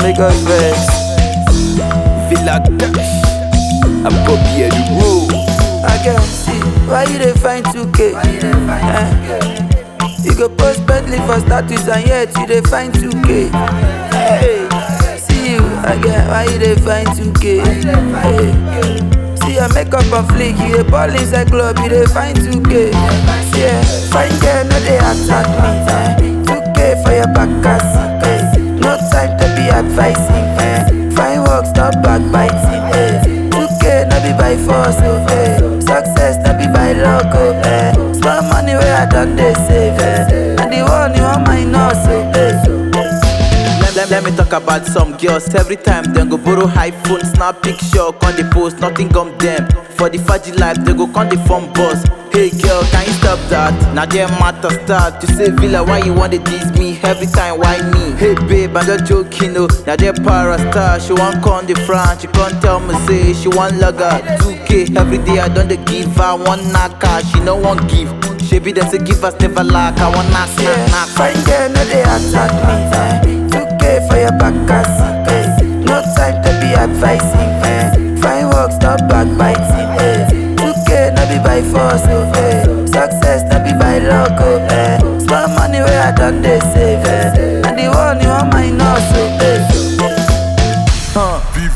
make us vex. Villa Cash, a Bobby Edu. I can see why you dey find 2K. Eh? You go post Bentley for status and yet you dey find 2K. Hey, see you again, why you dey find 2K? Hey. See your makeup on fleek, you dey ball inside club, you dey find 2K. See, yeah, fine girl, no dey attack me. Eh? 2K for your back seat. Eh? No time to be advising. Eh? Fine work, stop backbiting. Eh? 2K no be by force, oh, eh. Success no be by luck, oh, eh. Small money where I done they save, eh. And the one you want my nose, oh, eh. Let, let, let me talk about some girls. Every time them go borrow iPhone, snap picture, con the post, nothing gum them. For the faji life, they go con the phone boss. Hey girl, can you stop that? Now they matter start. You say Villa, why you want to tease me? Every time, why me? Hey babe, I'm just joking, oh. Now they para star, she want con the front. She can't tell me say she want lugger. 2K every day, I don't dey give her one knocker. She no one give. She be them say give us never lack. I want knock, knock, Yeah, knock. fine girl, no they attack me. Eh. 2K for your back seat. Eh. No time to be advising. Eh. Fine work, stop backbiting. Eh. 2K no be by force. Oh, eh. Success no be by luck. Oh, eh. Small money where I done they save. Eh. And the one you want my nose. Oh, eh. Huh.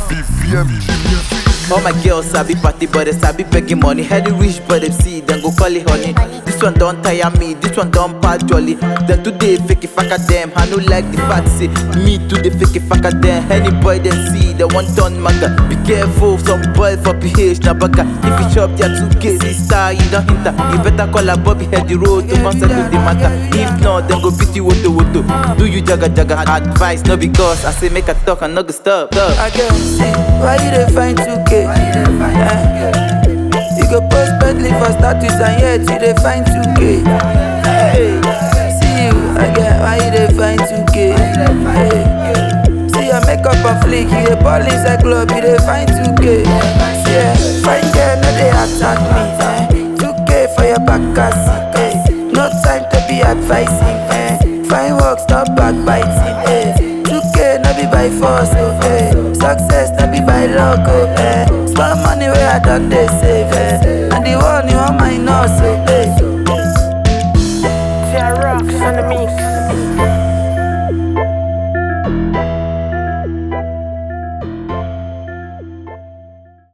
All my girls sabi party, but they sabi begging money. Heady rich, but they see them go call it honey. This one don't tire me, this one don't part jolly. Then today fake it fuck at them. I no like the fact say me too they fake it fuck at them. Any boy they see the one ton maga. Be careful, some boy for PH na baga. If you chop their 2K sister, you don't enter. You better call a Bobby head the road to concept with the matter. If not, then go beat you woto woto. Do you jaga jaga advice? No because I say make a talk and no go stop. stop. I can see why you dey find 2K. Eh? You go post Bentley for status and yet you dey find 2K. Hey, see you again, why you dey find 2K? Hey. See your makeup on fleek, you dey ball inside club, you dey find 2K. See, yeah, fine girl, no dey attack me. Eh? 2K for your back seat. Eh? No time to be advising. Eh? Fine work, stop backbiting. Eh? 2K no be by force, oh, eh. Success no be by luck, oh, eh. Small money where I done they save, eh. And the one you want my nose, oh, eh.